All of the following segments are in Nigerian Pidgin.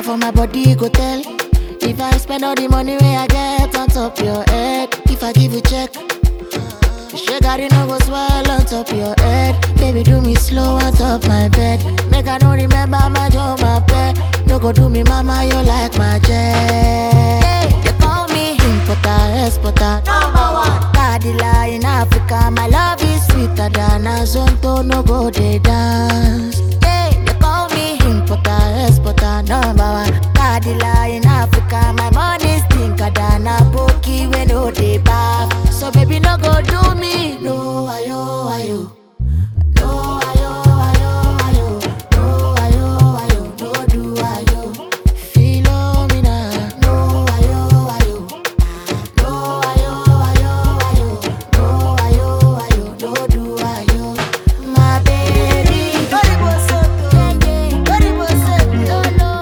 Now for my body go tell. If I spend all the money where I get on top your head, if I give you check. Sugar, you no go swell on top your head. Baby, do me slow on top my bed. Make I don't remember my job, my pet. No go do me, mama, you like my jet. Hey, you call me importer, exporter, number one. Cadilla in Africa, my love is sweeter than a zonto. No go they dance. Hey, you call me importer, exporter, number one. Cadilla in Africa, my money stinker than a pokey when no they bath. So baby, no go do me. No, ayo, ayo. No, ayo, ayo, ayo. No, ayo, ayo. No do ayo. Philomena. No, ayo, ayo. No, ayo, ayo, ayo. No, ayo, ayo. No do ayo. My baby. Oribo soto. Oribo soto.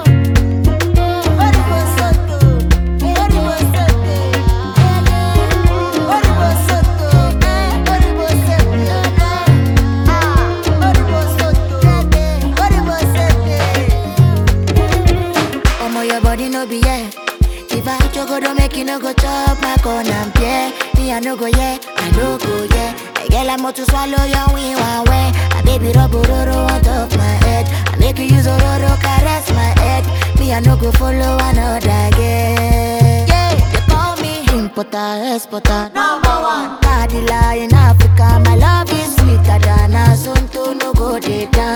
Oribo soto. Oribo soto. Oribo soto. Oribo soto. Ah, oribo soto. Oribo soto. Omo, your body no be yeah. If I choco don't make you no go chop my corn and pie. Me I no go yeah, I no go yeah. I get like more to swallow your wing one way. I baby rub roro on top my head. I make you use roro caress my head. Me I no go follow another girl. Yeah, you call me importer, exporter, number one. Cadilla in Africa, my love is sweeter than a son to no go dey down.